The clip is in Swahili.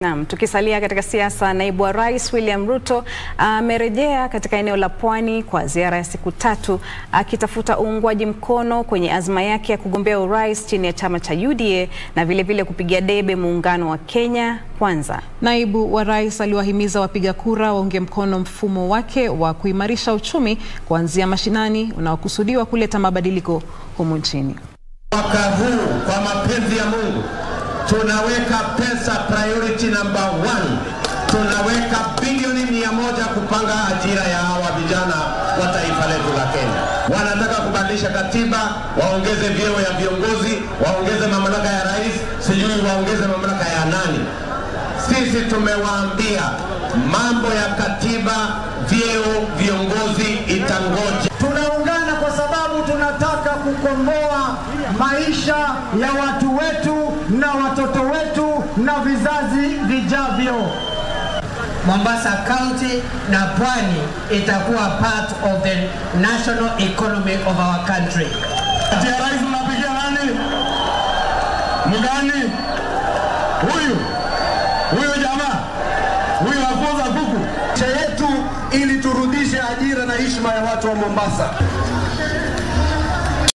Naam, tukisalia katika siasa, naibu wa rais William Ruto amerejea katika eneo la Pwani kwa ziara ya siku tatu akitafuta uungwaji mkono kwenye azma yake ya kugombea urais chini ya chama cha UDA na vilevile vile kupigia debe muungano wa Kenya Kwanza. Naibu wa rais aliwahimiza wapiga kura waunge mkono mfumo wake wa kuimarisha uchumi kuanzia mashinani unaokusudiwa kuleta mabadiliko humu nchini. Mwaka huu kwa mapenzi ya Mungu tunaweka pesa priority number one. Tunaweka bilioni mia moja kupanga ajira ya hawa vijana wa taifa letu la Kenya. Wanataka kubadilisha katiba, waongeze vyeo ya viongozi, waongeze mamlaka ya rais, sijui waongeze mamlaka ya nani. Sisi tumewaambia mambo ya katiba, vyeo, viongozi itangoja. Tunaungana kwa sababu tunataka kukomboa maisha ya watu wetu na watoto wetu na vizazi vijavyo. Mombasa County na Pwani itakuwa part of the national economy of our country. Ati ya rais mnapigia nani? Mgani? Huyu huyu jamaa huyu afunza kuku Nchi yetu ili turudishe ajira na heshima ya watu wa Mombasa.